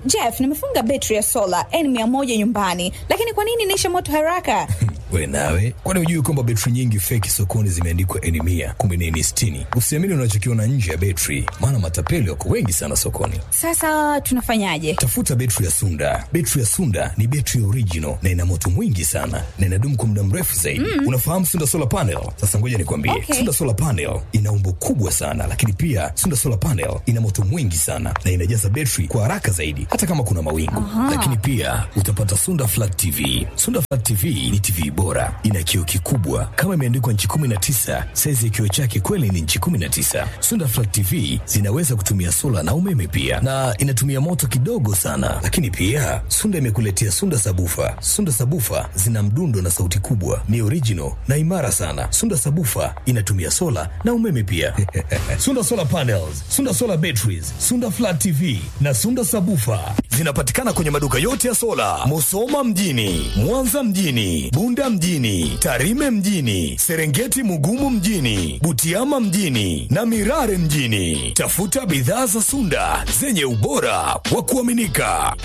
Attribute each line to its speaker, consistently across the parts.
Speaker 1: Jeff, nimefunga betri ya sola N100 nyumbani, lakini kwa nini inaisha moto haraka?
Speaker 2: We nawe, kwani hujui kwamba betri nyingi feki sokoni zimeandikwa N mia kumbe ni N sitini? Usiamini unachokiona nje ya betri, maana matapeli wako wengi sana sokoni.
Speaker 1: Sasa tunafanyaje?
Speaker 2: Tafuta betri ya Sunda. Betri ya Sunda ni betri original na ina moto mwingi sana na inadumu kwa muda mrefu zaidi. Mm. Unafahamu Sunda solar panel? Sasa ngoja nikwambie,
Speaker 1: Okay.
Speaker 2: Sunda solar panel ina umbo kubwa sana, lakini pia Sunda solar panel ina moto mwingi sana na inajaza betri kwa haraka zaidi, hata kama kuna mawingu. Lakini pia utapata Sunda flat TV. Sunda flat TV ni TV bora, ina kioo kikubwa kama imeandikwa nchi 19. Saizi ya kioo chake kweli ni nchi 19. Sunda flat TV zinaweza kutumia sola na umeme pia, na inatumia moto kidogo sana. Lakini pia Sunda imekuletea Sunda sabufa. Sunda sabufa zina mdundo na sauti kubwa, ni original na imara sana. Sunda sabufa inatumia sola na umeme pia. Sunda solar panels, Sunda solar batteries, Sunda flat TV na Sunda sabufa zinapatikana kwenye maduka yote ya sola, Musoma mjini, Mwanza mjini, Bunda mjini, Tarime mjini, Serengeti Mugumu mjini, Butiama mjini na Mirare mjini. Tafuta bidhaa za Sunda zenye ubora wa kuaminika.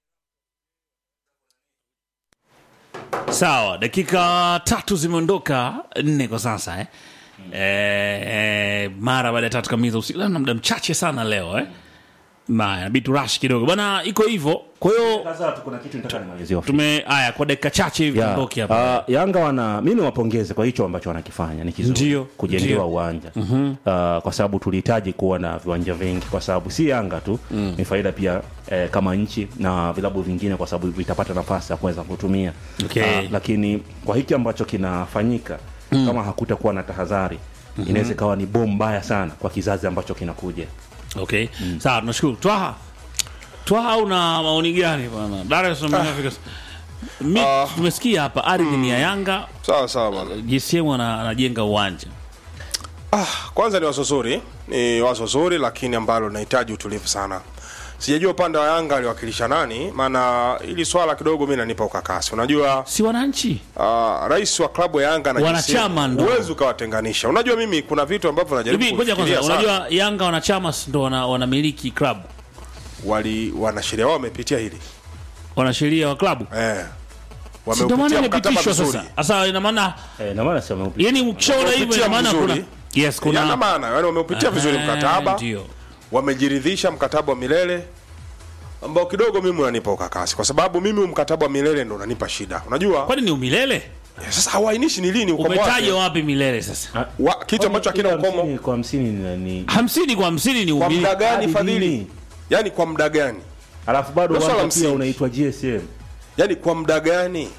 Speaker 3: Sawa, dakika tatu zimeondoka nne kwa sasa eh? Eh, eh, mara baada ya tatu kamili za usiku na muda mchache sana leo eh? Maya, inabidi turash kidogo bwana, iko hivyo. Kwa hiyo
Speaker 4: Sasa kuna kitu nataka nimalizie.
Speaker 3: tume haya kwa dakika chache hivi
Speaker 4: Ya,
Speaker 3: tuondoke hapa.
Speaker 4: uh, Yanga wana mi niwapongeze kwa hicho ambacho wanakifanya ni kizuri
Speaker 3: Ndio,
Speaker 4: kujengewa
Speaker 3: ndio.
Speaker 4: uwanja uh, kwa sababu tulihitaji kuwa na viwanja vingi kwa sababu si Yanga tu ni faida pia eh, kama nchi na vilabu vingine kwa sababu vitapata nafasi ya kuweza kutumia
Speaker 3: Okay.
Speaker 4: uh, lakini kwa hiki ambacho kinafanyika kama hakutakuwa na tahadhari inaweza ikawa ni bomu mbaya sana kwa kizazi ambacho kinakuja
Speaker 3: Okay. Sawa, tunashukuru. Twaha. Twaha una maoni gani bwana? Dar es Salaam Afrika. Mi tumesikia hapa ardhi ni ya Yanga,
Speaker 5: sawa sawa bwana.
Speaker 3: GSM ana- anajenga uwanja.
Speaker 5: Ah, kwanza ni wazo zuri, ni wazo zuri lakini ambalo linahitaji utulivu sana. Sijajua upande wa Yanga aliwakilisha nani, maana ili swala kidogo mimi nanipa ukakasi. Unajua
Speaker 3: Si wananchi?
Speaker 5: uh, rais wa klabu ya Yanga na
Speaker 3: Wanachama
Speaker 5: GSM,
Speaker 3: ndo.
Speaker 5: huwezi ukawatenganisha. Unajua mimi kuna vitu ambavyo najaribu
Speaker 3: Hivi ngoja kwanza,
Speaker 5: kufikiria sana.
Speaker 3: unajua Yanga wanachama si ndo wana, wanamiliki club.
Speaker 5: Wali wanasheria wao wamepitia hili
Speaker 3: Wanasheria wa klabu.
Speaker 5: eh,
Speaker 3: Si ndo maana
Speaker 5: wameupitia mkataba
Speaker 3: imepitishwa
Speaker 5: vizuri.
Speaker 3: sasa. Sasa ina maana
Speaker 4: eh, na maana sema
Speaker 3: yani ukishaona hivyo
Speaker 5: Wameupitia
Speaker 3: ina maana kuna
Speaker 5: vizuri.
Speaker 3: Yes,
Speaker 5: Yana
Speaker 3: kuna
Speaker 5: maana yani wameupitia vizuri
Speaker 3: Eh,
Speaker 5: mkataba,
Speaker 3: Ndio.
Speaker 5: wamejiridhisha mkataba wa milele ambao kidogo mimi unanipa ukakasi, kwa sababu mimi huu mkataba wa milele ndo unanipa shida. Unajua
Speaker 3: Kwani ni umilele?
Speaker 5: Eh, sasa hawainishi ni lini ukomo
Speaker 3: Umetaja
Speaker 5: wake,
Speaker 3: wapi milele sasa?
Speaker 5: wa, kitu ambacho hakina ukomo
Speaker 4: hamsini kwa hamsini ni, ni
Speaker 3: hamsini kwa hamsini ni
Speaker 5: kwa
Speaker 3: umilele.
Speaker 5: muda gani
Speaker 4: Hadi
Speaker 5: fadhili?
Speaker 4: lini?
Speaker 5: Yani kwa muda gani?
Speaker 4: alafu bado
Speaker 5: Ndio swala
Speaker 4: uwanja
Speaker 5: msingi.
Speaker 4: pia unaitwa GSM
Speaker 5: Yani kwa muda gani?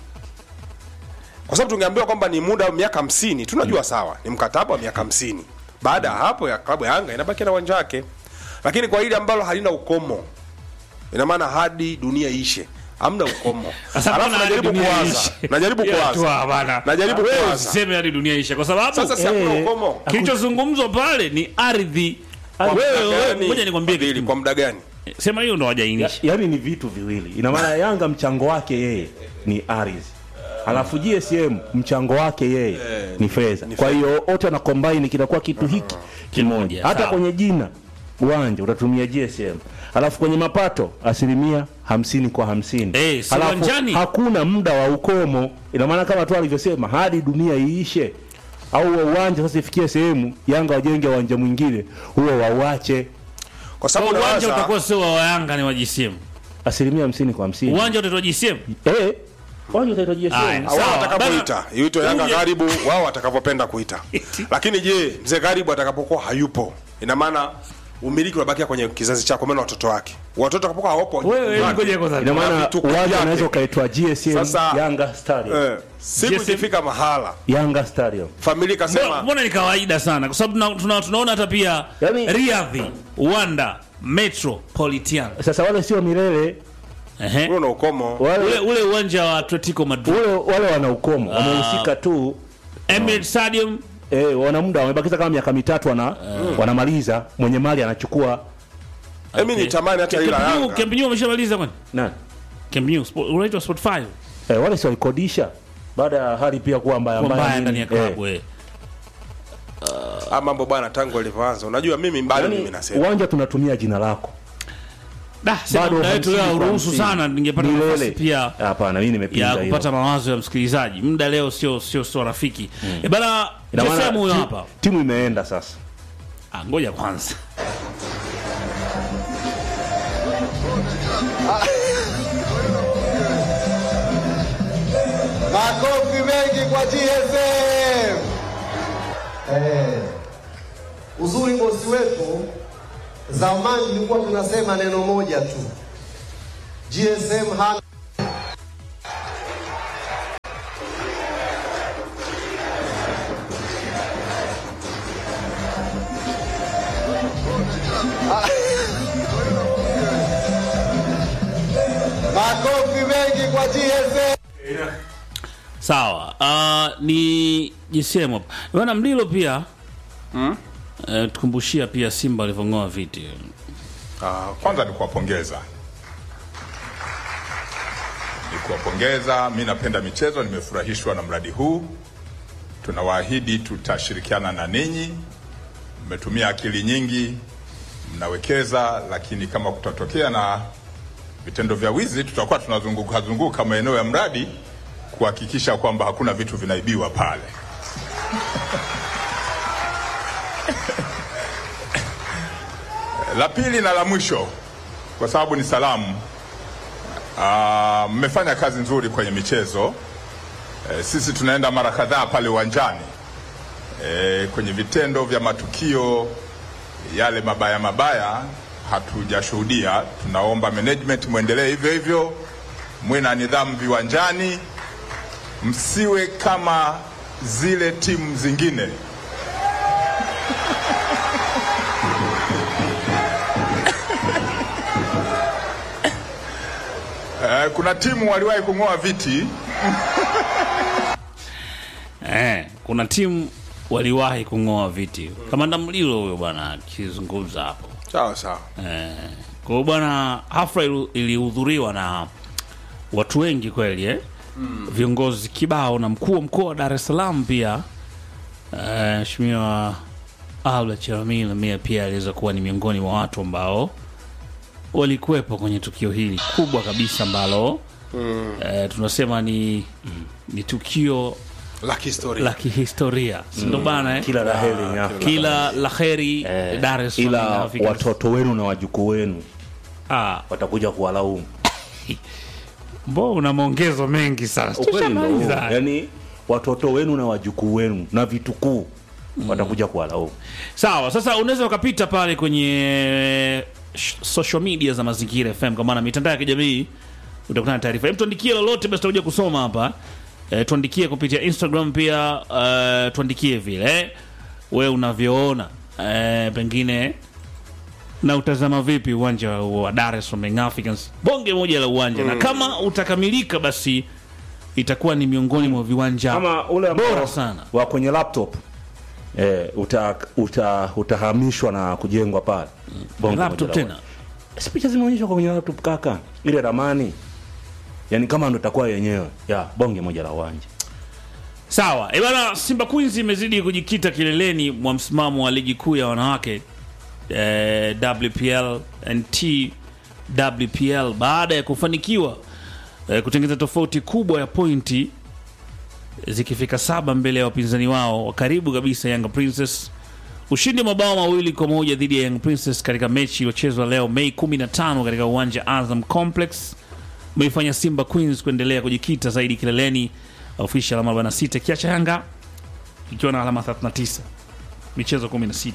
Speaker 5: Kwa sababu tungeambiwa kwamba ni muda wa miaka hamsini, tunajua sawa, ni mkataba wa miaka hamsini. Baada ya hapo ya klabu ya Yanga inabaki na uwanja wake, lakini kwa ile ambalo halina ukomo, ina maana hadi dunia ishe, hamna ukomo.
Speaker 3: Sasa
Speaker 5: Alafu
Speaker 3: mbona hadi
Speaker 5: najaribu
Speaker 3: dunia
Speaker 5: kuwaza,
Speaker 3: ishe?
Speaker 5: najaribu
Speaker 3: Ya,
Speaker 5: kuwaza,
Speaker 3: toa bana.
Speaker 5: najaribu
Speaker 3: Wewe
Speaker 5: kuwaza.
Speaker 3: usiseme hadi dunia ishe kwa sababu
Speaker 5: Sasa si hakuna
Speaker 4: Eh,
Speaker 5: ukomo.
Speaker 3: kilichozungumzwa pale ni ardhi.
Speaker 5: Kwa muda
Speaker 3: Wewe wewe,
Speaker 5: gani?
Speaker 3: ngoja nikwambie
Speaker 5: Fadhili,
Speaker 3: kitu.
Speaker 5: kwa muda gani?
Speaker 3: Sema hiyo ndo
Speaker 4: ya,
Speaker 3: hajainisha.
Speaker 4: yani ni vitu viwili ina maana Yanga mchango wake yeye ni ardhi alafu GSM mchango wake yeye ni fedha kwa hiyo wote wana combine kinakuwa kitu hiki
Speaker 3: Kimoja,
Speaker 4: kimoja hata
Speaker 3: sawa.
Speaker 4: kwenye jina uwanja utatumia GSM alafu kwenye mapato asilimia hamsini kwa hamsini
Speaker 3: Eh, si
Speaker 4: Alafu
Speaker 3: uwanjani?
Speaker 4: hakuna muda wa ukomo ina maana kama tu alivyosema hadi dunia iishe au wa uwanja sasa ifikie sehemu Yanga wajenge uwanja mwingine huo wauache
Speaker 5: Kwa sababu
Speaker 3: Uwanja
Speaker 5: unawaza
Speaker 3: utakuwa sio wa Yanga ni wa GSM.
Speaker 4: asilimia hamsini kwa hamsini
Speaker 3: Uwanja utaitwa GSM.
Speaker 4: Eh, wanja utaitwa
Speaker 3: Haya.
Speaker 4: GSM.
Speaker 5: wao
Speaker 3: Sawa,
Speaker 5: watakapoita iitwe Yanga
Speaker 3: Uje-
Speaker 5: karibu, wao watakavyopenda kuita. Lakini je, mzee karibu atakapokuwa hayupo, ina maana umiliki unabakia kwenye kizazi chako, maana watoto wake, watoto watakapokuwa hawapo,
Speaker 3: Wewe
Speaker 5: wake.
Speaker 3: ngoja kwanza.
Speaker 4: Ina maana
Speaker 5: vituko
Speaker 4: uwanja
Speaker 5: vyake.
Speaker 4: unaweza ukaitwa GSM
Speaker 5: Sasa-
Speaker 4: Yanga Stadium.
Speaker 5: Eh, siku
Speaker 3: GSM
Speaker 5: ikifika mahala
Speaker 4: Yanga Stadium.
Speaker 5: familia
Speaker 3: Mbona-
Speaker 5: ikasema
Speaker 3: Mbona ni kawaida sana kwa sababu tuna- tuna- tunaona hata pia
Speaker 4: Yaani-
Speaker 3: Riadhi, Wanda, Metropolitan.
Speaker 4: Sasa wale sio milele,
Speaker 3: Ehe.
Speaker 5: ule na ukomo
Speaker 3: Ule
Speaker 4: wale
Speaker 3: ule uwanja wa Atletico Madrid.
Speaker 4: ule wale wana ukomo, wamehusika tu
Speaker 3: Emirates Stadium
Speaker 4: eh, wana muda wamebakiza kama miaka mitatu wana wanamaliza, mwenye mali anachukua
Speaker 5: mimi nitamani hata ila
Speaker 3: Camp Nou,
Speaker 5: Yanga
Speaker 3: Camp Nou wameshamaliza kwani?
Speaker 4: nani
Speaker 3: Camp Nou, Sport- unaitwa Sport 5
Speaker 4: eh, wale si walikodisha baada ya hali pia kuwa mbaya
Speaker 3: kwa
Speaker 4: mbaya
Speaker 3: mbaya
Speaker 4: nini.
Speaker 3: ndani ya
Speaker 4: Eh,
Speaker 3: klabu eh.
Speaker 5: ah, mambo bwana, tangu alivyoanza, unajua mimi bado mimi
Speaker 4: yaani
Speaker 5: nasema
Speaker 4: uwanja tunatumia jina lako
Speaker 3: Da, sema
Speaker 4: Bado
Speaker 3: muda wetu leo
Speaker 4: 50 kwa
Speaker 3: hauruhusu
Speaker 4: 50.
Speaker 3: sana, ningepata
Speaker 4: Milele.
Speaker 3: nafasi pia
Speaker 4: Hapana, mimi nimepinga
Speaker 3: ya
Speaker 4: hilo.
Speaker 3: kupata mawazo ya msikilizaji. Muda leo sio sio sio rafiki. E bana,
Speaker 4: Ina maana
Speaker 3: jesemu huyo
Speaker 4: ti-
Speaker 3: hapa.
Speaker 4: Timu imeenda sasa.
Speaker 3: Ah, ngoja kwanza.
Speaker 6: Makofi mengi kwa GSM. Eh, uzuri bosi wetu, zamani tulikuwa tunasema neno moja tu, GSM hana Makofi mengi kwa GSM.
Speaker 3: Sawa. Uh, ni jesemu hapa. Bana Mlilo pia mm? Uh, tukumbushia pia Simba walivyong'oa viti.
Speaker 7: Ah, kwanza ni kuwapongeza ni kuwapongeza. Mi napenda michezo, nimefurahishwa na mradi huu. Tunawaahidi tutashirikiana na ninyi. Mmetumia akili nyingi, mnawekeza, lakini kama kutatokea na vitendo vya wizi, tutakuwa tunazunguka zunguka maeneo ya mradi kuhakikisha kwamba hakuna vitu vinaibiwa pale. La pili na la mwisho, kwa sababu ni salamu. Ah, Mmefanya kazi nzuri kwenye michezo. E, sisi tunaenda mara kadhaa pale uwanjani e, kwenye vitendo vya matukio yale mabaya mabaya hatujashuhudia. Tunaomba management mwendelee hivyo hivyo, mwe na nidhamu viwanjani, msiwe kama zile timu zingine Eh, kuna timu waliwahi kung'oa viti
Speaker 3: Eh, kuna timu waliwahi kung'oa viti. Kamanda Mlilo huyo bwana akizungumza hapo.
Speaker 5: sawa sawa
Speaker 3: Eh, kwa hiyo bwana, hafla ilu- ilihudhuriwa na watu wengi kweli eh? Viongozi kibao na mkuu wa mkoa wa Dar es Salaam pia eh, Mheshimiwa Abla Chalamila mia pia aliweza kuwa ni miongoni mwa watu ambao walikuwepo kwenye tukio hili kubwa kabisa ambalo eh, tunasema ni, ni tukio
Speaker 5: la kihistoria
Speaker 3: la kihistoria si ndo bana eh?
Speaker 4: Kila la heri ni Afrika.
Speaker 3: kila la heri
Speaker 4: Eh,
Speaker 3: Dar es Salaam
Speaker 4: ila
Speaker 3: Africans.
Speaker 4: watoto wenu na wajukuu wenu
Speaker 3: Ah,
Speaker 4: watakuja kuwalaumu.
Speaker 3: mbona una maongezo mengi sana
Speaker 4: Ukweli ndo huo.
Speaker 3: Tushamaliza.
Speaker 4: Yaani watoto wenu na wajukuu wenu na vitukuu watakuja kuwalaumu.
Speaker 3: sawa sasa unaweza ukapita pale kwenye sh- social media za mazingira fm kwa maana mitandao ya kijamii utakutana na taarifa Hem, tuandikie lolote basi tutakuja kusoma hapa e, tuandikie kupitia instagram pia e, tuandikie vile we unavyoona e, pengine na utazama vipi uwanja wa Dar es Salaam Young Africans bonge moja la uwanja na kama utakamilika basi itakuwa ni miongoni mwa viwanja
Speaker 4: Kama ule ambao
Speaker 3: bora sana
Speaker 4: wa kwenye laptop eh, uta, uta, utahamishwa na kujengwa pale Bonge
Speaker 3: laptop
Speaker 4: moja la
Speaker 3: tena
Speaker 4: Si picha zimeonyeshwa kwa kwenye laptop kaka, ile ramani yani kama ndo itakuwa yenyewe ya bonge moja la uwanja.
Speaker 3: Sawa. E bana, Simba Queens imezidi kujikita kileleni mwa msimamo wa ligi kuu ya wanawake eh, WPL and TWPL baada ya kufanikiwa eh, kutengeneza tofauti kubwa ya pointi zikifika saba mbele ya wapinzani wao wa karibu kabisa Young Princess. Ushindi wa mabao mawili kwa moja dhidi ya Young Princess katika mechi iliyochezwa leo Mei 15 katika uwanja Azam Complex umeifanya Simba Queens kuendelea kujikita zaidi kileleni official alama 46 kiacha Yanga ikiwa na alama 39 michezo 16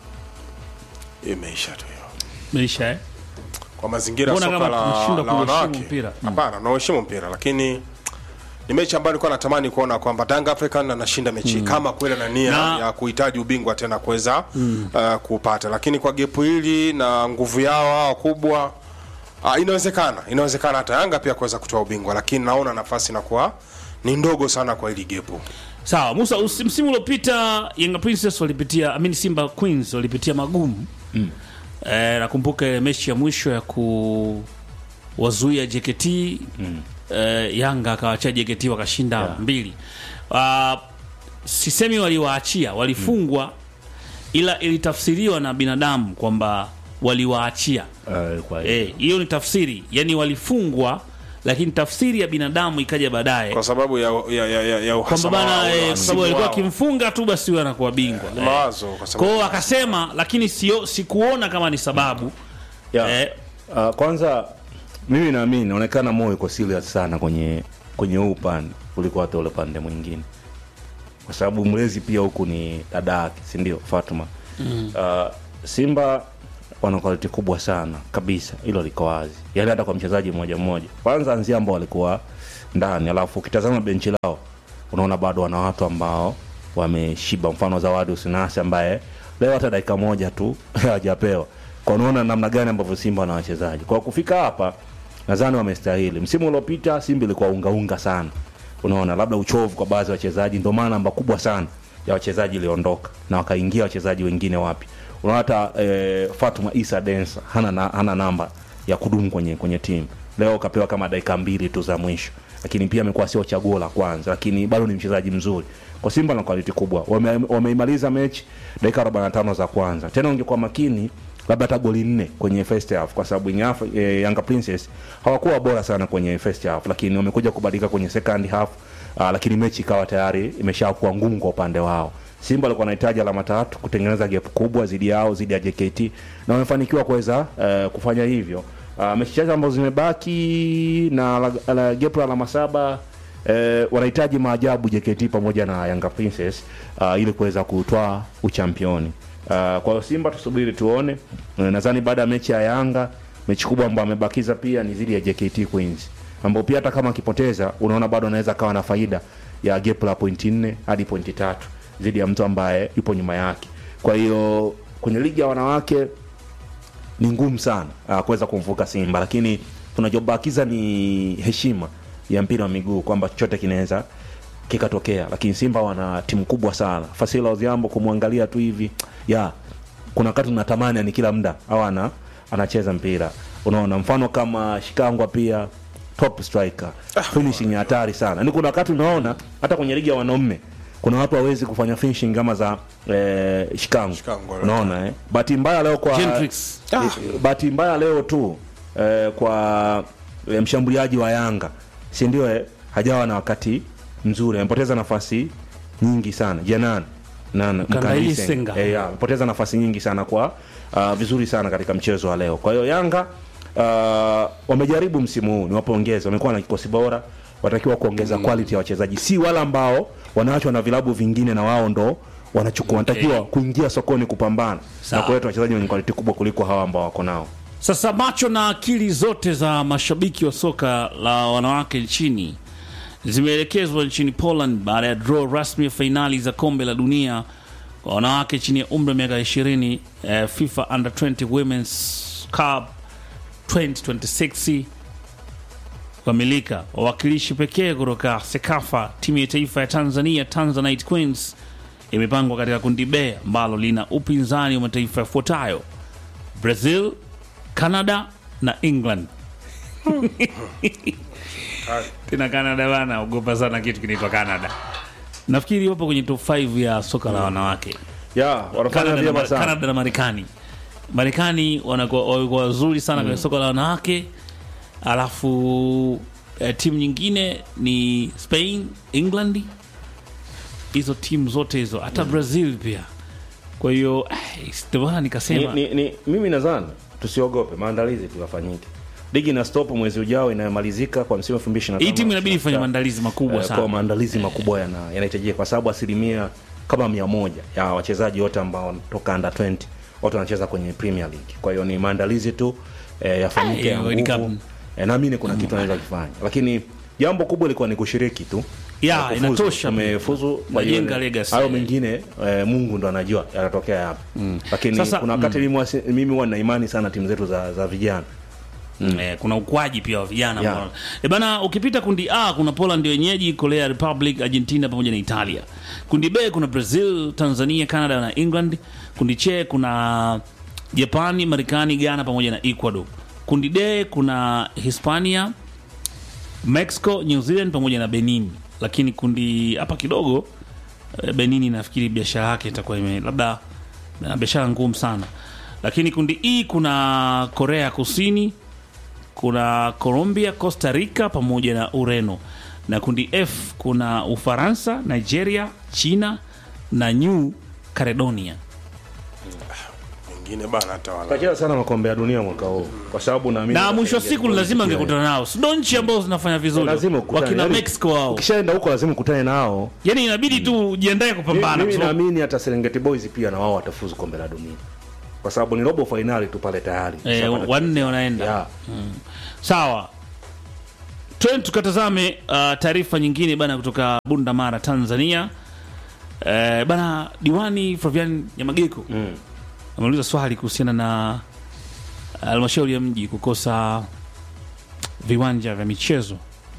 Speaker 5: imeisha tu hiyo
Speaker 3: meisha eh?
Speaker 5: kwa mazingira ya
Speaker 3: Mbona
Speaker 5: soka
Speaker 3: kama
Speaker 5: la,
Speaker 3: tunashindwa
Speaker 5: la
Speaker 3: kuheshimu
Speaker 5: wanawake
Speaker 3: mpira? Mm.
Speaker 5: hapana nauheshimu mpira lakini ni mechi ambayo nilikuwa natamani kuona kwamba Yanga African anashinda mechi mm. kama kweli na nia
Speaker 3: Na-
Speaker 5: ya kuhitaji ubingwa tena kuweza mm. uh, kupata lakini kwa gepu hili na nguvu yao hawa kubwa uh, inawezekana inawezekana hata Yanga pia kuweza kutoa ubingwa lakini naona nafasi inakuwa ni ndogo sana kwa hili gepu
Speaker 3: Sawa Musa, usi- msimu uliopita Yanga Princess walipitia, I mean Simba Queens walipitia magumu mm. Eh, nakumbuka ile mechi ya mwisho ya kuwazuia JKT mm. eh, Yanga akawachia JKT wakashinda
Speaker 4: Yeah.
Speaker 3: mbili. Uh, sisemi waliwaachia, walifungwa ila ilitafsiriwa na binadamu kwamba waliwaachia
Speaker 4: Eh, kwa hiyo.
Speaker 3: Eh, hiyo ni tafsiri yani walifungwa lakini tafsiri ya binadamu ikaja baadaye
Speaker 5: kwa sababu ya, ya, ya, ya, ya
Speaker 3: kwamba
Speaker 5: uhasama
Speaker 3: bana
Speaker 5: wao,
Speaker 3: eh, kwa
Speaker 5: uhasimu
Speaker 3: sababu alikuwa
Speaker 5: wao.
Speaker 3: akimfunga tu basi huyo anakuwa bingwa
Speaker 5: Ni
Speaker 3: Eh.
Speaker 5: mawazo kwa
Speaker 3: kwa
Speaker 5: sababu
Speaker 3: hiyo akasema lakini sio sikuona kama ni sababu
Speaker 4: Ya,
Speaker 3: eh,
Speaker 4: uh, kwanza mimi naamini inaonekana moyo iko serious sana kwenye kwenye huu upande kuliko hata ule upande mwingine kwa sababu mlezi pia huku ni dada yake si ndio fatuma mm. uh, simba wana quality kubwa sana kabisa hilo liko wazi yaani hata kwa mchezaji mmoja mmoja kwanza anzia ambao walikuwa ndani alafu ukitazama benchi lao unaona bado wana watu ambao wameshiba mfano zawadi usinasi ambaye leo hata dakika moja tu hajapewa kwa unaona namna gani ambavyo simba wana wachezaji kwa kufika hapa nadhani wamestahili msimu uliopita simba ilikuwa ungaunga sana unaona labda uchovu kwa baadhi ya wachezaji ndio maana namba kubwa sana ya wachezaji iliondoka na wakaingia wachezaji wengine wapi unaona hata e, fatuma isa densa hana, na, hana namba ya kudumu kwenye kwenye timu leo kapewa kama dakika mbili tu za mwisho lakini pia amekuwa sio chaguo la kwanza lakini bado ni mchezaji mzuri kwa simba na quality kubwa Wame- wameimaliza mechi dakika 45 za kwanza tena ungekuwa makini labda hata goli nne kwenye first half kwa sababu Young Af- eh, Yanga Princess hawakuwa bora sana kwenye first half, lakini wamekuja kubadilika kwenye second half uh, lakini mechi ikawa tayari imeshakuwa ngumu kwa upande wao. Simba alikuwa anahitaji alama tatu kutengeneza gap kubwa zidi yao zidi ya JKT na wamefanikiwa kuweza uh, kufanya hivyo. Uh, mechi chache ambazo zimebaki na la, la, gap la alama saba eh, wanahitaji maajabu JKT pamoja na Yanga Princess uh, ili kuweza kutwaa uchampioni. Uh, kwa hiyo Simba tusubiri tuone. Uh, nadhani baada ya mechi ya Yanga mechi kubwa ambayo amebakiza pia ni dhidi ya JKT Queens ambao pia hata kama akipoteza unaona bado anaweza kawa na faida ya gap la pointi nne hadi pointi tatu dhidi ya mtu ambaye yupo nyuma yake. Kwa hiyo kwenye ligi ya wanawake ni ngumu sana uh, kuweza kumvuka Simba, lakini tunachobakiza ni heshima ya mpira wa miguu kwamba chochote kinaweza kikatokea, lakini Simba wana timu kubwa sana. Fasila Oziambo kumwangalia tu hivi ya kuna wakati unatamani ni kila muda au ana anacheza mpira, unaona mfano kama Shikangwa pia top striker finishing ya hatari sana. Ni kuna wakati unaona hata kwenye ligi ya wanaume kuna watu hawezi kufanya finishing kama za eh, Shikangwa,
Speaker 5: Shikangwa,
Speaker 4: unaona eh. Bahati mbaya leo kwa
Speaker 3: Gentrix.
Speaker 4: Eh, bahati mbaya leo tu eh, kwa eh, mshambuliaji wa Yanga si ndio eh, hajawa na wakati mzuri, amepoteza nafasi nyingi sana Janan na
Speaker 3: Kandaili Senga.
Speaker 4: eh, ya, amepoteza nafasi nyingi sana kwa uh, vizuri sana katika mchezo wa leo. Kwa hiyo Yanga uh, wamejaribu msimu huu, niwapongeze, wamekuwa na kikosi bora, watakiwa kuongeza quality ya wachezaji, si wale ambao wanaachwa na vilabu vingine na wao ndo wanachukua, wanatakiwa kuingia sokoni kupambana na
Speaker 3: Sawa.
Speaker 4: kuleta wachezaji wenye quality kubwa kuliko hawa ambao wako nao.
Speaker 3: Sasa macho na akili zote za mashabiki wa soka la wanawake nchini zimeelekezwa nchini Poland baada ya draw rasmi ya fainali za kombe la dunia kwa wanawake chini ya umri wa miaka 20 eh, FIFA Under 20 Women's Cup 2026 kukamilika. Wawakilishi pekee kutoka Sekafa, timu ya taifa ya Tanzania Tanzanite Queens imepangwa katika kundi B ambalo lina upinzani wa mataifa yafuatayo: Brazil, Canada na England. Tena Canada bana, ogopa sana kitu kinaitwa Canada. Nafikiri wapo kwenye top 5 ya soka la wanawake.
Speaker 4: Ya, wanafanya
Speaker 3: Canada na,
Speaker 4: vyema
Speaker 3: Ma-
Speaker 4: sana.
Speaker 3: Canada na Marekani. Marekani wanakuwa walikuwa wazuri sana kwenye soka la wanawake, alafu eh, timu nyingine ni Spain, England, hizo timu zote hizo, hata Brazil pia. Kwa hiyo eh, ndio maana
Speaker 4: Ni,
Speaker 3: nikasema
Speaker 4: ni, ni, mimi nadhani tusiogope, maandalizi tu yafanyike. Ligi na stop mwezi ujao inayomalizika kwa msimu 2025.
Speaker 3: hii timu inabidi ifanye maandalizi makubwa
Speaker 4: Eh, kwa
Speaker 3: sana.
Speaker 4: maandalizi makubwa yana- yanahitajika kwa sababu asilimia kama mia moja ya wachezaji wote ambao wanatoka under 20 wote wanacheza kwenye Premier League. Kwa hiyo ni maandalizi tu eh, yafanyike ya
Speaker 3: Ay, World
Speaker 4: nguvu.
Speaker 3: Cup.
Speaker 4: Eh, naamini kuna kitu anaweza kufanya, lakini jambo kubwa ilikuwa ni kushiriki tu
Speaker 3: Ya,
Speaker 4: Na kufuzu.
Speaker 3: inatosha.
Speaker 4: Tumefuzu kwa hiyo
Speaker 3: Majenga
Speaker 4: ni-
Speaker 3: legacy.
Speaker 4: hayo mengine eh, Mungu ndo anajua yatatokea yapi. Lakini
Speaker 3: Sasa,
Speaker 4: kuna wakati mimi wasi- mimi huwa na imani sana timu zetu za, za vijana
Speaker 3: Eh, kuna ukwaji pia wa vijana
Speaker 4: Yeah.
Speaker 3: ambao- Eh, bana ukipita kundi A kuna Poland wenyeji, Korea Republic, Argentina pamoja na Italia. Kundi B kuna Brazil, Tanzania, Canada na England. Kundi C kuna Japani, Marekani, Ghana pamoja na Ecuador. Kundi D kuna Hispania, Mexico, New Zealand pamoja na Benin. Lakini kundi hapa kidogo eh, Benin nafikiri biashara yake itakuwa ime labda na biashara ngumu sana. lakini kundi E kuna Korea Kusini, kuna Colombia, Costa Rica pamoja na Ureno, na kundi F kuna Ufaransa, Nigeria, China na New Caledonia.
Speaker 5: Wengine bana hata wala.
Speaker 4: Tacheza sana makombe ya dunia mwaka huu kwa sababu naamini
Speaker 3: Na mwisho wa siku lazima angekutana nao, si ndo nchi ambazo zinafanya vizuri,
Speaker 4: lazima ukutane.
Speaker 3: wakina
Speaker 4: Yaani,
Speaker 3: Mexico wao,
Speaker 4: Ukishaenda huko lazima ukutane nao.
Speaker 3: yani inabidi tu ujiandae kupambana
Speaker 4: Mimi
Speaker 3: kwa sababu-
Speaker 4: naamini hata Serengeti Boys pia na wao watafuzu kombe la dunia kwa sababu ni robo fainali tu pale tayari.
Speaker 3: eh,
Speaker 4: Sasa wana-
Speaker 3: wanne wanaenda
Speaker 4: Ya.
Speaker 3: Sawa, twende tukatazame uh, taarifa nyingine bana kutoka Bunda Mara, Tanzania. Eh, bana diwani Flavian Nyamageko
Speaker 4: Mm.
Speaker 3: ameuliza swali kuhusiana na halmashauri ya mji kukosa viwanja vya michezo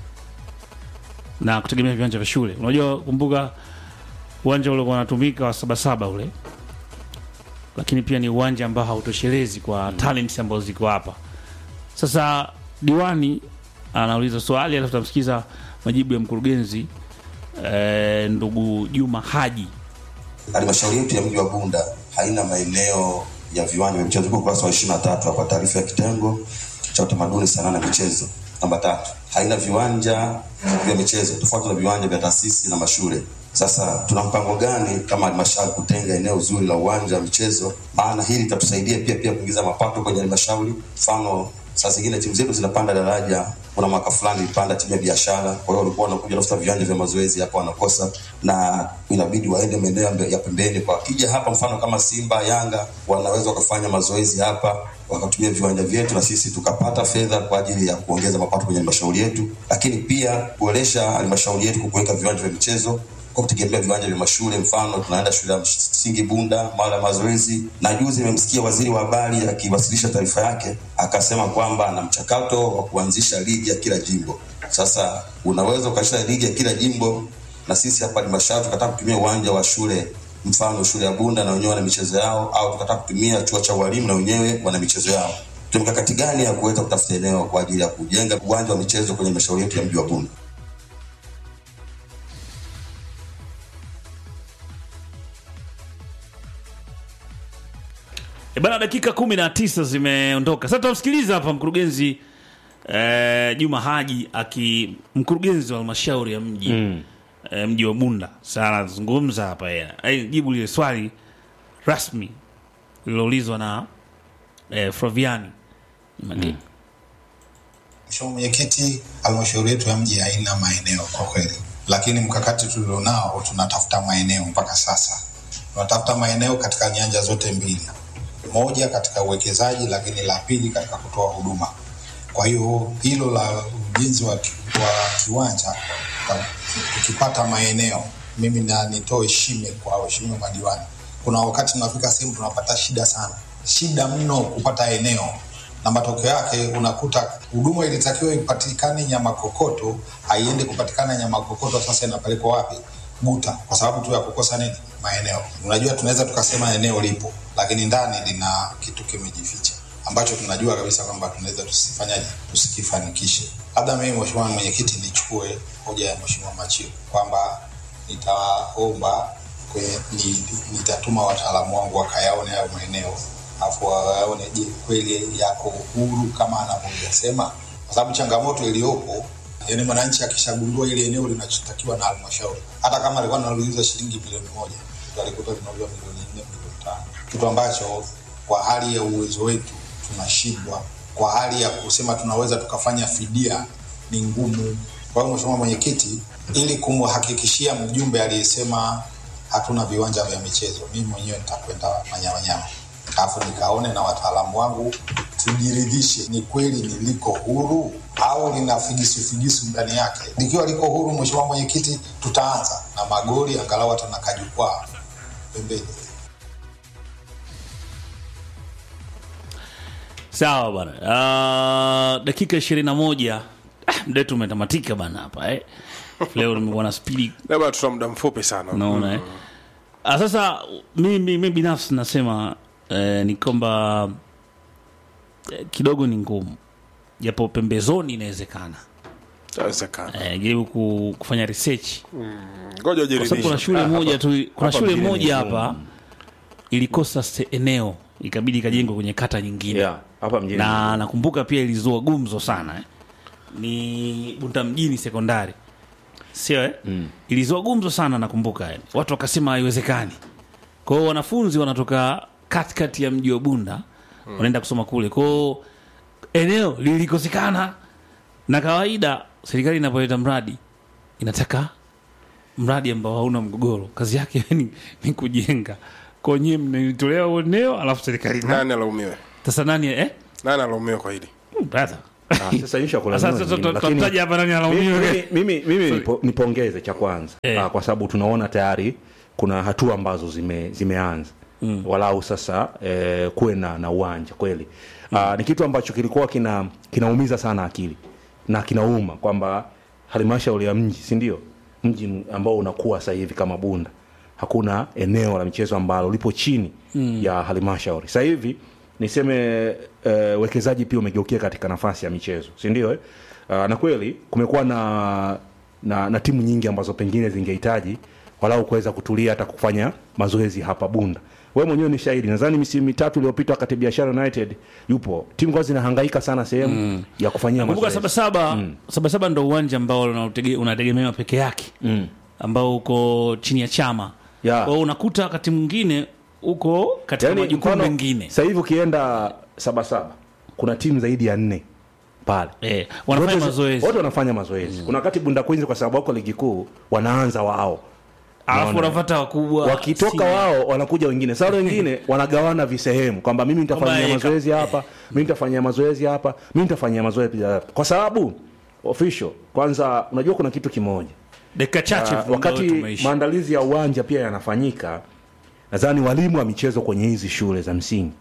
Speaker 3: na kutegemea viwanja vya shule. Unajua, kumbuka uwanja ule unatumika wa Sabasaba ule, lakini pia ni uwanja ambao hautoshelezi kwa talents ambazo ziko hapa. Sasa diwani anauliza swali, alafu tutamsikiza majibu ya mkurugenzi eh, ndugu Juma Haji.
Speaker 8: Halmashauri yetu ya mji wa Bunda haina maeneo ya viwanja vya michezo. Kwa ukurasa wa 23 hapa, taarifa ya kitengo cha utamaduni, sanaa na michezo namba tatu, haina viwanja vya michezo tofauti na viwanja vya taasisi na mashule. Sasa tuna mpango gani kama halmashauri kutenga eneo zuri la uwanja wa michezo? Maana hili litatusaidia pia pia kuingiza mapato kwenye halmashauri. Mfano, saa zingine timu zetu zinapanda daraja. Kuna mwaka fulani ilipanda timu ya biashara, kwa hiyo walikuwa wanakuja tafuta viwanja vya mazoezi hapa wanakosa, na inabidi waende maeneo ya- ya pembeni. Kwa wakija hapa, mfano kama Simba, Yanga, wanaweza wakafanya mazoezi hapa wakatumia viwanja vyetu na sisi tukapata fedha kwa ajili ya kuongeza mapato kwenye halmashauri yetu, lakini pia kuboresha halmashauri yetu kwa kuweka viwanja vya michezo kwa kutegemea viwanja vya mashule. Mfano, tunaenda shule ya msingi Bunda mara ya mazoezi, na juzi nimemsikia waziri wa habari akiwasilisha taarifa yake akasema kwamba ana mchakato wa kuanzisha ligi ya kila jimbo. Sasa unaweza ukaanzisha ligi ya kila jimbo, na sisi hapa halmashauri tukataka kutumia uwanja wa shule mfano shule ya Bunda na wenyewe wana michezo yao, au tukataka kutumia chuo cha walimu na wenyewe wana michezo yao. Tuna mikakati gani ya kuweza kutafuta eneo kwa ajili ya kujenga uwanja wa michezo kwenye halmashauri yetu ya mji wa Bunda?
Speaker 3: E bana, dakika kumi na tisa zimeondoka. Sasa tutamsikiliza hapa mkurugenzi eh, Juma Haji aki mkurugenzi wa halmashauri ya mji
Speaker 4: Mm.
Speaker 3: eh, mji wa Bunda. Sasa anazungumza hapa yeye, Ai, jibu lile swali rasmi lililoulizwa na eh, Flaviani Nyamageko.
Speaker 9: Mheshimiwa Mwenyekiti, halmashauri yetu ya mji haina maeneo kwa kweli, lakini mkakati tulionao tunatafuta maeneo mpaka sasa. Tunatafuta maeneo katika nyanja zote mbili, moja katika uwekezaji, lakini la pili katika kutoa huduma. Kwa hiyo hilo la ujenzi wa, ki, wa kiwanja ta- tukipata maeneo, mimi na nitoe shime kwa waheshimiwa madiwani. Kuna wakati tunafika sehemu tunapata shida sana, shida mno kupata eneo na matokeo yake unakuta huduma ilitakiwa ipatikane Nyamakokoto, haiendi kupatikana Nyamakokoto, sasa inapelekwa wapi? Guta, kwa sababu tu ya kukosa nini? Maeneo. Unajua, tunaweza tukasema eneo lipo, lakini ndani lina kitu kimejificha ambacho tunajua kabisa kwamba tunaweza tusifanyaje, tusikifanikishe. Labda mimi Mheshimiwa Mwenyekiti, nichukue hoja ya Mheshimiwa Machio kwamba nitaomba kwenye, ni, nitatuma wataalamu wangu wakayaone hayo maeneo afu waone je kweli yako huru kama anavyosema, kwa sababu changamoto iliyopo yani mwananchi akishagundua ile eneo linachotakiwa na halmashauri, hata kama alikuwa anauliza shilingi milioni moja ndio alikuta linauzwa milioni nne milioni tano, kitu ambacho kwa hali ya uwezo wetu tunashindwa, kwa hali ya kusema tunaweza tukafanya fidia ni ngumu. Kwa hiyo Mheshimiwa Mwenyekiti, ili kumhakikishia mjumbe aliyesema hatuna viwanja vya michezo, mimi mwenyewe nitakwenda Manyamanyama alafu nikaone na wataalamu wangu tujiridhishe ni kweli ni liko huru au lina figisu figisu ndani yake. Likiwa liko huru, Mheshimiwa Mwenyekiti, tutaanza na magoli, angalau hata na kajukwaa pembeni.
Speaker 3: Sawa bana. Uh, dakika ishirini na moja ah, muda wetu umetamatika bana hapa eh. Leo nimekuwa na spidi
Speaker 5: labda tuna muda mfupi sana
Speaker 3: unaona eh. Ah, sasa mimi mimi binafsi nasema eh, ni kwamba eh, kidogo ni ngumu, japo pembezoni inawezekana.
Speaker 5: Inawezekana.
Speaker 3: Eh, jaribu ku, kufanya research
Speaker 5: ngoja
Speaker 3: kwa sababu kuna
Speaker 5: ujiridhishe
Speaker 3: shule moja tu, kuna
Speaker 4: hapa
Speaker 3: shule
Speaker 4: mjini
Speaker 3: moja
Speaker 4: ni ngumu.
Speaker 3: hapa ilikosa se- eneo ikabidi ikajengwa kwenye kata nyingine
Speaker 4: yeah, hapa mjini
Speaker 3: na nakumbuka pia ilizua gumzo sana eh. ni Bunda mjini sekondari sio eh? mm. ilizua gumzo sana nakumbuka eh. watu wakasema haiwezekani kwa hiyo wanafunzi wanatoka katikati ya mji wa Bunda mm. wanaenda kusoma kule kwa hiyo eneo lilikosekana na kawaida serikali inapoleta mradi inataka mradi ambao hauna mgogoro kazi yake ni, ni kujenga kwa nyie mnalitolea huo eneo alafu serikali ina-
Speaker 5: nani alaumiwe
Speaker 3: sasa nani eh?
Speaker 5: nani alaumiwe kwa hili
Speaker 3: Mm, brother.
Speaker 4: Ah, sasa ishu ya kulaumiwa
Speaker 3: Sasa
Speaker 4: nyingine, lakini-
Speaker 3: tutataja hapa nani
Speaker 4: mimi,
Speaker 3: alaumiwe
Speaker 4: mimi, mimi nipo, nipongeze cha kwanza
Speaker 3: Eh.
Speaker 4: ah, kwa sababu tunaona tayari kuna hatua ambazo zime, zimeanza mm. walau sasa eh, kuwe na, na uwanja kweli mm. ah, ni kitu ambacho kilikuwa kina kinaumiza sana akili na kinauma kwamba halmashauri ya mji si ndio mji ambao unakuwa sasa hivi kama bunda hakuna eneo la michezo ambalo lipo chini mm. ya halmashauri sasa hivi niseme eh, wekezaji pia umegeukia katika nafasi ya michezo si ndio eh? uh, na kweli kumekuwa na, na na timu nyingi ambazo pengine zingehitaji walau kuweza kutulia hata kufanya mazoezi hapa bunda wewe mwenyewe ni shahidi nadhani misimu mitatu iliyopita wakati biashara united yupo timu kwa zinahangaika sana sehemu mm. ya kufanyia
Speaker 3: kumbuka
Speaker 4: mazoezi
Speaker 3: sabasaba sabasaba ndo uwanja ambao unautege- unategemewa peke yake
Speaker 4: Mm.
Speaker 3: ambao uko chini ya chama
Speaker 4: Ya.
Speaker 3: kwao unakuta wakati mwingine uko katika
Speaker 4: Yaani,
Speaker 3: majukumu
Speaker 4: mfano,
Speaker 3: mengine
Speaker 4: sasa hivi ukienda sabasaba kuna timu zaidi ya nne pale
Speaker 3: eh, wanafanya
Speaker 4: Wote-
Speaker 3: mazoezi
Speaker 4: wote wanafanya mazoezi kuna wakati bunda queens kwa sababu wako ligi kuu wanaanza wao
Speaker 3: alafu
Speaker 4: Unaona?
Speaker 3: wanafata wakubwa
Speaker 4: wakitoka
Speaker 3: senior.
Speaker 4: wao wanakuja wengine sasa wale wengine wanagawana visehemu kwamba mimi
Speaker 3: Kwamba,
Speaker 4: nitafanyia
Speaker 3: eh,
Speaker 4: mazoezi hapa mimi nitafanyia mazoezi hapa mimi nitafanyia mazoezi pia hapa kwa sababu official kwanza unajua kuna kitu kimoja
Speaker 3: dakika chache
Speaker 4: Ah,
Speaker 3: muda
Speaker 4: wakati
Speaker 3: wetu umeisha.
Speaker 4: maandalizi ya uwanja pia yanafanyika nadhani walimu wa michezo kwenye hizi shule za msingi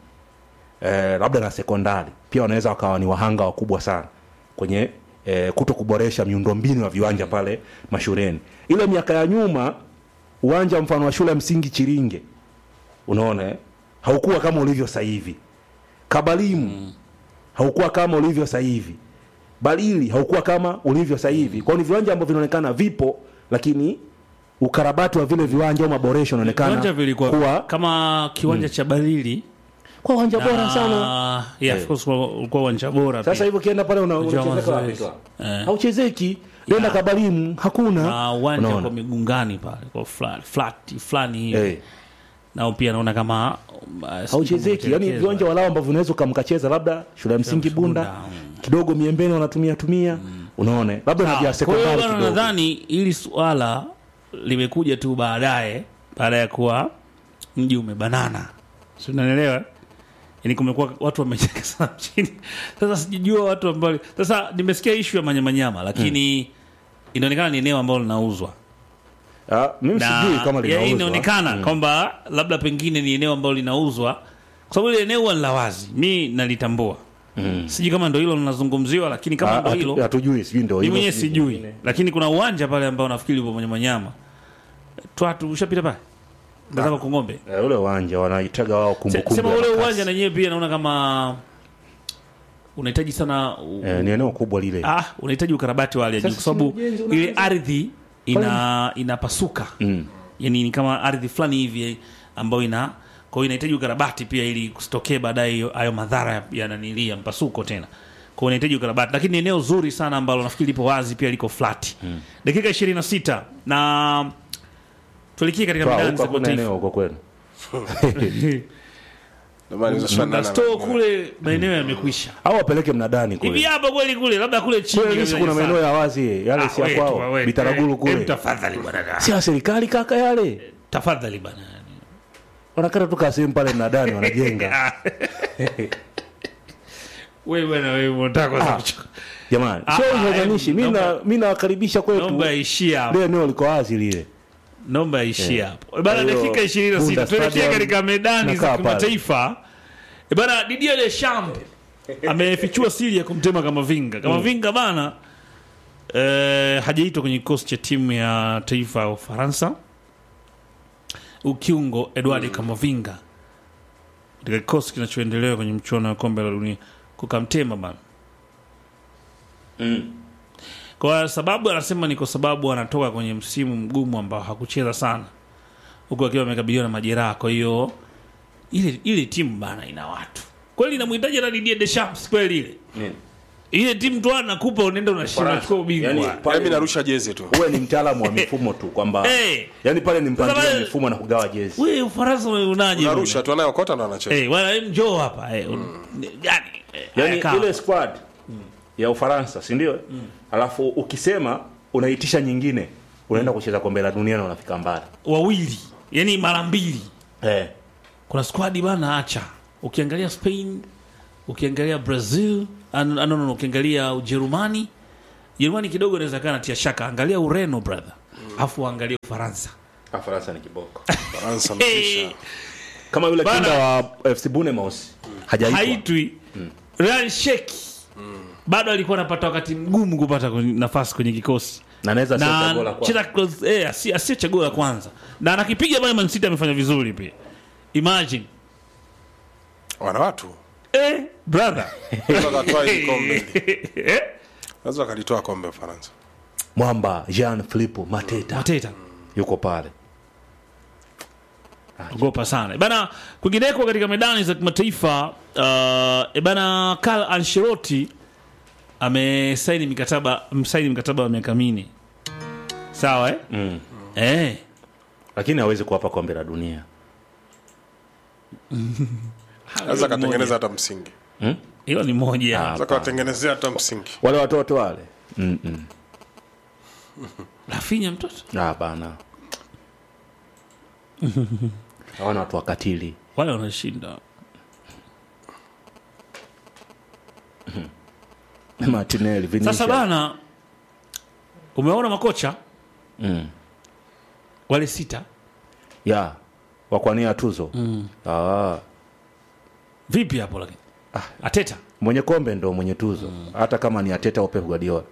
Speaker 4: eh, labda na sekondari pia wanaweza wakawa ni wahanga wakubwa sana kwenye eh, kuto kuboresha miundombinu ya viwanja pale mashuleni ile miaka ya nyuma uwanja mfano wa shule ya msingi chiringe unaona eh, haukuwa kama ulivyo sasa hivi kabalimu haukuwa kama ulivyo sasa hivi balili haukuwa kama ulivyo sasa hivi kwao ni viwanja ambavyo vinaonekana vipo lakini ukarabati wa vile viwanja au maboresho
Speaker 3: viwanja
Speaker 4: unaonekana
Speaker 3: vilikuwa
Speaker 4: kuwa
Speaker 3: kama kiwanja cha Balili
Speaker 4: kwa uwanja bora
Speaker 3: na-
Speaker 4: sana
Speaker 3: yeah, of course, ulikuwa uwanja bora
Speaker 4: sasa
Speaker 3: pia.
Speaker 4: hivi ukienda pale una-
Speaker 3: Uwanja wa
Speaker 4: unachezeka wapi
Speaker 3: mazoezi.
Speaker 4: tu?
Speaker 3: Eh.
Speaker 4: hauchezeki nenda kabalimu hakuna
Speaker 3: na uwanja
Speaker 4: Unaona?
Speaker 3: kwa migungani pale kwa flat flat fulani hivi
Speaker 4: Eh,
Speaker 3: nao pia naona kama um, uh,
Speaker 4: hauchezeki yani
Speaker 3: umetelekezwa.
Speaker 4: viwanja walao ambavyo unaweza ukamkacheza labda shule ya msingi bunda
Speaker 3: Bunda,
Speaker 4: kidogo miembeni wanatumia tumia unaona labda na vya
Speaker 3: Sawa. Kwa hiyo
Speaker 4: sekondari
Speaker 3: bwana,
Speaker 4: kidogo
Speaker 3: nadhani hili swala limekuja tu baadaye baada ya kuwa mji umebanana si unanielewa yani kumekuwa watu wamejenga sana mjini sasa sijajua watu ambao sasa nimesikia ishu ya manyamanyama lakini inaonekana ni eneo ambalo linauzwa
Speaker 4: Ah, mimi
Speaker 3: na
Speaker 4: sijui kama
Speaker 3: yani
Speaker 4: linauzwa
Speaker 3: inaonekana kwamba labda pengine ni eneo ambalo linauzwa kwa sababu ile eneo huwa ni la wazi mi nalitambua sijui kama ndo hilo linazungumziwa lakini kama
Speaker 4: Ah,
Speaker 3: ndo
Speaker 4: hatu-
Speaker 3: hilo
Speaker 4: hatujui sijui ndio
Speaker 3: mi
Speaker 4: hivyo,
Speaker 3: mwenyewe
Speaker 4: sijui
Speaker 3: sijui
Speaker 4: vingine.
Speaker 3: lakini kuna uwanja pale ambao nafikiri upo manyamanyama twatu ushapita pale ndazama kung'ombe
Speaker 4: Eh, ule uwanja wanaitaga wao
Speaker 3: Se-
Speaker 4: kumbukumbu
Speaker 3: sema
Speaker 4: ya
Speaker 3: ule
Speaker 4: makasi.
Speaker 3: uwanja nenyewe pia naona kama unahitaji sana u-
Speaker 4: Eh, ni eneo kubwa lile
Speaker 3: ah, unahitaji ukarabati wa hali ya juu
Speaker 4: Sasa
Speaker 3: kwa sababu
Speaker 4: si ujenzi
Speaker 3: ile
Speaker 4: unaanza?
Speaker 3: ardhi ina inapasuka
Speaker 4: Mm.
Speaker 3: yani ni kama ardhi fulani hivi ambayo ina kwa hiyo inahitaji ukarabati pia ili kusitokee baadaye hiyo- hayo madhara ya- ya nanilia mpasuko tena kwa hiyo inahitaji ukarabati lakini ni eneo zuri sana ambalo nafikiri lipo wazi pia liko flat dakika 26 na tuelekee katika
Speaker 4: Sawa,
Speaker 3: midani
Speaker 4: huko
Speaker 3: za
Speaker 4: hakuna
Speaker 3: kimataifa
Speaker 4: eneo huko kwenu
Speaker 5: Ndio maana hizo swali
Speaker 3: na
Speaker 5: nana-
Speaker 3: store kule maeneo yamekwisha
Speaker 4: au wapeleke mnadani
Speaker 3: hivi
Speaker 4: kule
Speaker 3: hapa kweli kule labda kule chini
Speaker 4: kule lisi kuna maeneo ya wazi yale si ya kwao bitaraguru kule
Speaker 3: tafadhali bwana
Speaker 4: si ya serikali kaka yale
Speaker 3: tafadhali bwana
Speaker 4: wanakata tu kasehemu pale mnadani wanajenga
Speaker 3: wewe bwana wewe unataka kwanza kuchoka
Speaker 4: jamani
Speaker 3: Ah,
Speaker 4: sio
Speaker 3: ah,
Speaker 4: uunganishi mi
Speaker 3: naomba-
Speaker 4: na- mi nawakaribisha kwetu
Speaker 3: naomba ishie hapo
Speaker 4: lile eneo liko wazi lile
Speaker 3: naomba ishie hapo bana
Speaker 4: Kwa hiyo,
Speaker 3: dakika 26
Speaker 4: Bunda
Speaker 3: tuelekee
Speaker 4: Stadium,
Speaker 3: katika medani za
Speaker 4: nakaa pale.
Speaker 3: kimataifa Eh, bana Didier Deschamps amefichua siri ya kumtema Kamavinga Kamavinga bana eh, hajaitwa kwenye kikosi cha timu ya taifa ya Ufaransa ukiungo Edward Kamavinga katika kikosi kinachoendelea kwenye mchuano wa kombe la dunia kukamtema bana kwa sababu anasema ni kwa sababu anatoka kwenye msimu mgumu ambao hakucheza sana huku akiwa amekabiliwa na majeraha kwa hiyo ile ile timu bana ina watu kweli inamhitaji hata Didier Deschamps kweli ile
Speaker 4: Nini?
Speaker 3: ile timu tu anakupa unaenda unashinda
Speaker 4: Faransa.
Speaker 3: unachukua ubingwa
Speaker 4: Yaani, pale-
Speaker 5: mimi narusha jezi tu
Speaker 4: uwe ni mtaalamu wa mifumo tu kwamba
Speaker 3: Eh.
Speaker 4: yani pale ni mpangilio
Speaker 3: Sasa
Speaker 4: wa
Speaker 3: pale-
Speaker 4: mifumo na kugawa jezi
Speaker 3: wewe Ufaransa unaje
Speaker 5: narusha tu anayokota ndo anacheza
Speaker 3: eh wala em, njoo hapa eh un- yani eh,
Speaker 4: yani
Speaker 3: kaa.
Speaker 4: ile squad ya Ufaransa si ndio alafu ukisema unaitisha nyingine unaenda kucheza kombe la dunia na unafika mbali
Speaker 3: wawili yani mara mbili
Speaker 4: eh.
Speaker 3: kuna squad bana acha ukiangalia Spain ukiangalia Brazil an, an, no, no, ukiangalia Ujerumani Ujerumani kidogo inaweza kana tia shaka angalia Ureno brother afu angalia Ufaransa
Speaker 4: Ah, Faransa ni kiboko
Speaker 5: Faransa
Speaker 3: hey,
Speaker 5: mtisha
Speaker 4: kama yule
Speaker 3: Bana.
Speaker 4: kinda wa FC Bournemouth hajaitwa
Speaker 3: haitwi Ryan Sheikh bado alikuwa anapata wakati mgumu kupata kwenye- nafasi kwenye kikosi
Speaker 4: na anaweza sio
Speaker 3: na
Speaker 4: chaguo la kwanza.
Speaker 3: cheza close eh asi- asiye chaguo la kwanza na anakipiga pale Man City amefanya vizuri pia imagine
Speaker 5: wana watu
Speaker 3: eh brother
Speaker 5: Unaweza wakatoa hili kombe
Speaker 3: eh
Speaker 5: naweza wakalitoa kombe Ufaransa
Speaker 4: mwamba Jean Philippe Mateta
Speaker 3: Mateta
Speaker 4: yuko pale
Speaker 3: ogopa sana bana kwingineko katika medani za kimataifa uh, e bana Carl Ancelotti amesaini mikataba msaini mkataba wa miaka minne sawa eh?
Speaker 4: mm.
Speaker 3: eh
Speaker 4: lakini hawezi kuwapa kombe la dunia
Speaker 5: naweza akatengeneza hata msingi
Speaker 3: hilo ni moja
Speaker 5: naweza kawatengenezea hata msingi
Speaker 4: wale watoto wale mm -mm.
Speaker 3: Rafinha mtoto
Speaker 4: ah bana hawana watu wakatili
Speaker 3: wale wanashinda
Speaker 4: Martinelli Vinicius
Speaker 3: sasa bana umeona makocha
Speaker 4: mm.
Speaker 3: wale sita
Speaker 4: ya wakwania tuzo
Speaker 3: mm.
Speaker 4: ah.
Speaker 3: vipi hapo lakini ateta
Speaker 4: mwenye kombe ndo mwenye tuzo hata kama ni Ateta au Pep Guardiola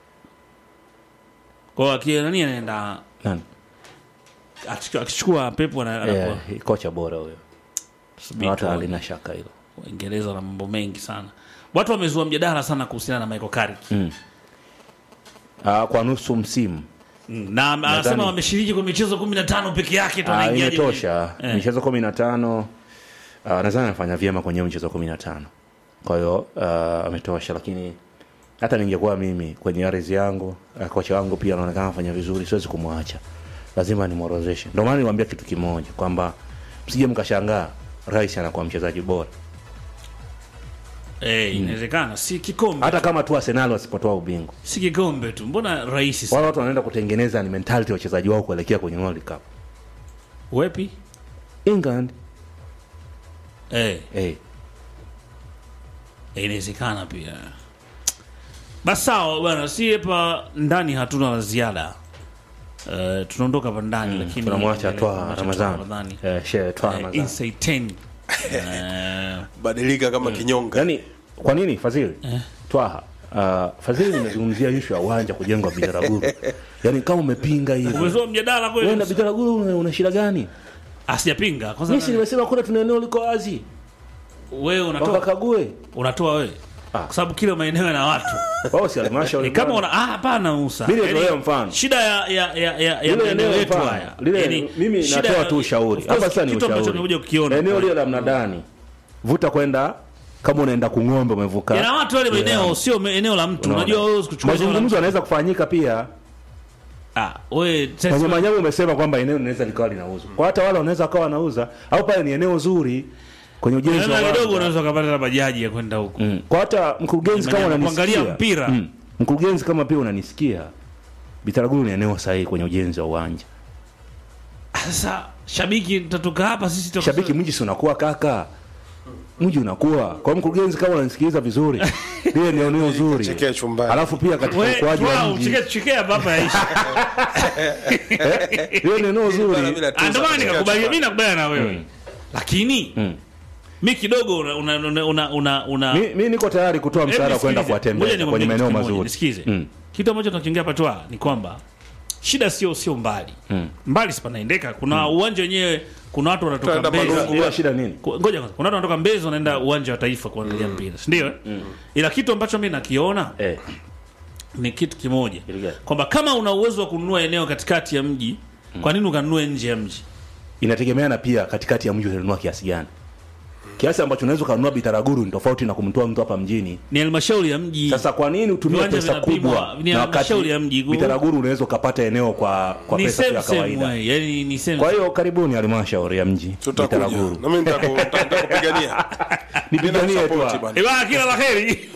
Speaker 3: kwa akia nani anaenda
Speaker 4: nani
Speaker 3: akichukua- akichukua pepo ana- anakuwa
Speaker 4: yeah, kocha bora huyo na watu halina shaka hilo
Speaker 3: Waingereza na mambo mengi sana. Watu wamezua mjadala sana kuhusiana na Michael Carrick
Speaker 4: mm. ah, kwa nusu msimu
Speaker 3: mm. na anasema
Speaker 4: Nadhani-
Speaker 3: wameshiriki kwa michezo 15 peke yake tu
Speaker 4: Ah,
Speaker 3: anaingiaje
Speaker 4: imetosha
Speaker 3: Eh.
Speaker 4: michezo kumi na tano ah, nadhani anafanya vyema kwenye hiyo michezo kumi na tano kwa hiyo ah, ametosha lakini hata ningekuwa mimi kwenye ardhi yangu ah, kocha wangu pia anaonekana anafanya vizuri siwezi kumwacha lazima nimworozeshe ndio maana niwaambia kitu kimoja kwamba msije mkashangaa rais anakuwa mchezaji bora
Speaker 3: Eh, inawezekana si kikombe.
Speaker 4: hata kama tu Arsenal wasipotoa ubingwa
Speaker 3: Si kikombe tu. Mbona rahisi sana?
Speaker 4: wale watu wanaenda kutengeneza ni mentality ya wachezaji wao kuelekea kwenye World Cup
Speaker 3: Wepi?
Speaker 4: England
Speaker 3: Eh,
Speaker 4: hey.
Speaker 3: eh, inawezekana pia. Basi sawa bwana, si hapa ndani hatuna la ziada. Uh, tunaondoka hapa ndani lakini
Speaker 4: tunamwacha
Speaker 3: eh,
Speaker 4: twa
Speaker 3: tunamwacha
Speaker 4: Ramadhani
Speaker 3: Ramadhani.
Speaker 4: eh, shehe twa
Speaker 3: Eh,
Speaker 4: Ramadhani
Speaker 3: Inside 10. Eh,
Speaker 5: badilika kama kinyonga
Speaker 4: yani kwa nini fadhili twaha uh, fadhili nimezungumzia ishu ya uwanja kujengwa bitaraguru yani kama umepinga hivi
Speaker 3: umezua mjadala kweli?
Speaker 4: wewe na bitaraguru una, una shida gani
Speaker 3: Asijapinga. Kwanza
Speaker 4: mimi si nimesema kule tuna eneo liko wazi
Speaker 3: wewe unatoa
Speaker 4: wakakague
Speaker 3: unatoa wewe
Speaker 4: Ah.
Speaker 3: kwa sababu kila maeneo yana watu
Speaker 4: wao si halmashauri
Speaker 3: ni kama
Speaker 4: bwana.
Speaker 3: una ah hapana Musa
Speaker 4: Mimi
Speaker 3: Yaani,
Speaker 4: natolea mfano.
Speaker 3: shida ya ya ya ya, ya
Speaker 4: lile
Speaker 3: maeneo
Speaker 4: eneo
Speaker 3: yetu
Speaker 4: mfano,
Speaker 3: haya
Speaker 4: lile
Speaker 3: Yaani,
Speaker 4: mimi
Speaker 3: shida
Speaker 4: natoa
Speaker 3: ya-
Speaker 4: tu ushauri
Speaker 3: of course,
Speaker 4: hapa sasa ni
Speaker 3: kitu ambacho
Speaker 4: ushauri
Speaker 3: nimekuja kukiona
Speaker 4: eneo
Speaker 3: pale.
Speaker 4: lile la mnadani vuta kwenda kama unaenda kung'ombe umevuka
Speaker 3: yana watu wale maeneo
Speaker 4: Yeah.
Speaker 3: sio me- eneo la mtu
Speaker 4: Unaona?
Speaker 3: unajua wewe usikuchukua eneo la
Speaker 4: mazungumzo
Speaker 3: mtu
Speaker 4: yanaweza kufanyika pia
Speaker 3: ah wewe
Speaker 4: kwenye
Speaker 3: sasa
Speaker 4: manyamu umesema kwamba eneo linaweza likawa linauzwa kwa hata wale wanaweza wakawa wanauza au pale ni eneo zuri kwenye ujenzi wa
Speaker 3: eneo kidogo
Speaker 4: uwanja.
Speaker 3: unaweza kupata na bajaji ya kwenda huko
Speaker 4: Mm. kwa hata mkurugenzi kama
Speaker 3: Manyamu,
Speaker 4: unanisikia
Speaker 3: kuangalia mpira.
Speaker 4: Mm. mkurugenzi kama pia unanisikia bitaraguru ni eneo sahihi kwenye ujenzi wa uwanja
Speaker 3: Ah, sasa shabiki tutatoka hapa sisi tutakosa-
Speaker 4: shabiki mji si unakuwa kaka mji unakuwa kwa hiyo mkurugenzi kama unanisikiliza vizuri lile ni eneo zuri
Speaker 5: Chekea chumbani.
Speaker 4: alafu pia katika
Speaker 3: wewe
Speaker 4: ukuaji wa
Speaker 3: wow,
Speaker 4: mji
Speaker 3: chike chike hapa hapa yaishi
Speaker 4: lile ni eneo zuri
Speaker 5: Mimi natunza
Speaker 3: Ah, ndio maana
Speaker 5: chekea
Speaker 3: nikakubali
Speaker 5: chumbani.
Speaker 3: mimi nakubaliana na wewe lakini
Speaker 4: Mm.
Speaker 3: mi kidogo una una una una, una
Speaker 4: mi, mi niko tayari kutoa
Speaker 3: Hebu
Speaker 4: msaada kwenda
Speaker 3: nisikilize. Ngoja
Speaker 4: kuwatembeza
Speaker 3: nikwambie
Speaker 4: kwenye
Speaker 3: kitu
Speaker 4: maeneo
Speaker 3: kimoja,
Speaker 4: mazuri
Speaker 3: nisikize
Speaker 4: Mm.
Speaker 3: kitu ambacho tunakiongea hapa twa ni kwamba shida sio sio mbali
Speaker 4: Mm.
Speaker 3: mbali sipanaendeka kuna uwanja wenyewe kuna watu wanatoka
Speaker 5: Tunaenda
Speaker 3: mbezi
Speaker 5: Malungu.
Speaker 4: ila shida nini
Speaker 3: Ku- ngoja kwanza kuna watu wanatoka mbezi wanaenda uwanja wa taifa kuangalia mpira si ndio eh? ila kitu ambacho mi nakiona
Speaker 4: eh,
Speaker 3: ni kitu kimoja
Speaker 4: Kitu gani?
Speaker 3: kwamba kama una uwezo wa kununua eneo katikati ya mji kwa nini ukanunue nje ya mji
Speaker 4: inategemeana pia katikati ya mji utanunua kiasi gani kiasi ambacho unaweza ukanunua bitaraguru ni tofauti na kumtoa mtu hapa mjini
Speaker 3: ni halmashauri ya mji
Speaker 4: sasa kwa nini utumie
Speaker 3: Viwanja
Speaker 4: pesa
Speaker 3: vinapimwa,
Speaker 4: kubwa
Speaker 3: ni
Speaker 4: na wakati
Speaker 3: halmashauri ya mji.
Speaker 4: bitaraguru unaweza ukapata eneo kwa, kwa
Speaker 3: ni
Speaker 4: pesa tu
Speaker 3: same
Speaker 4: ya
Speaker 3: same
Speaker 4: kawaida
Speaker 3: way yani ni same
Speaker 4: kwa hiyo karibuni halmashauri ya mji
Speaker 5: tutakuja
Speaker 4: bitaraguru
Speaker 5: nami nitakupigania
Speaker 4: nipiganie tu
Speaker 5: Support
Speaker 4: hapa.
Speaker 5: bwana.
Speaker 3: Eh, bwana, kila la heri